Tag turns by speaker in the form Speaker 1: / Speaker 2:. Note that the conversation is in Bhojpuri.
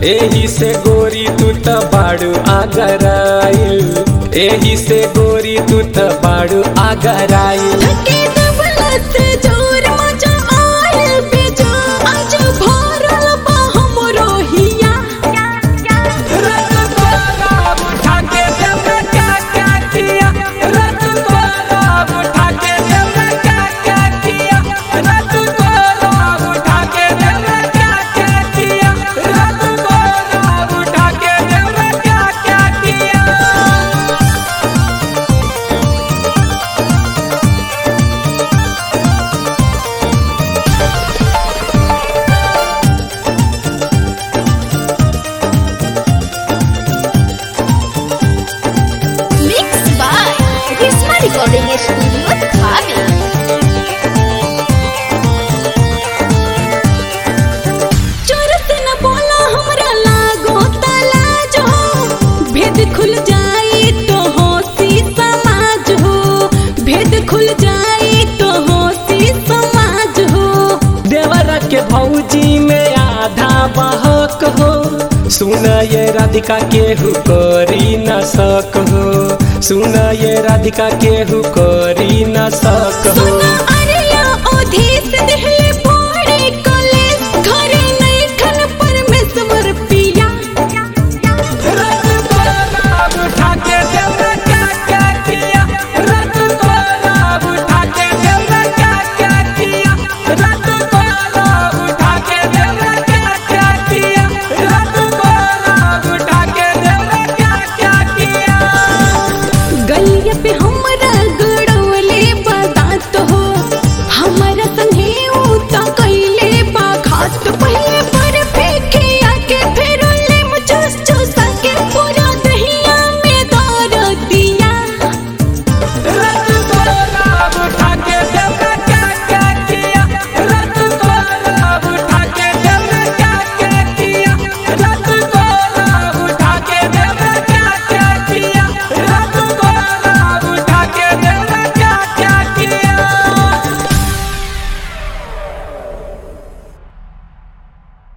Speaker 1: एही से गोरी तू त बाड़ू आगराइल एही से गोरी तू त बाड़ू आगराइल
Speaker 2: धके दबलत जोर मजा आयल बेजा आज भरल बा हमरो हिया
Speaker 3: Mixed by Risma Recording Studio, Dhabi.
Speaker 2: चोर से न बोला हमरा लागो तलाज हो भेद खुल जाई तो होसी समाज हो भेद खुल जाई तो होसी समाज हो
Speaker 1: देवरा के भौजी में आधा बहक हो सुन ये राधिका केहू करी न सक हो सुन ये राधिका केहू करी न सक हो
Speaker 2: सुना अरिया ओधीस देह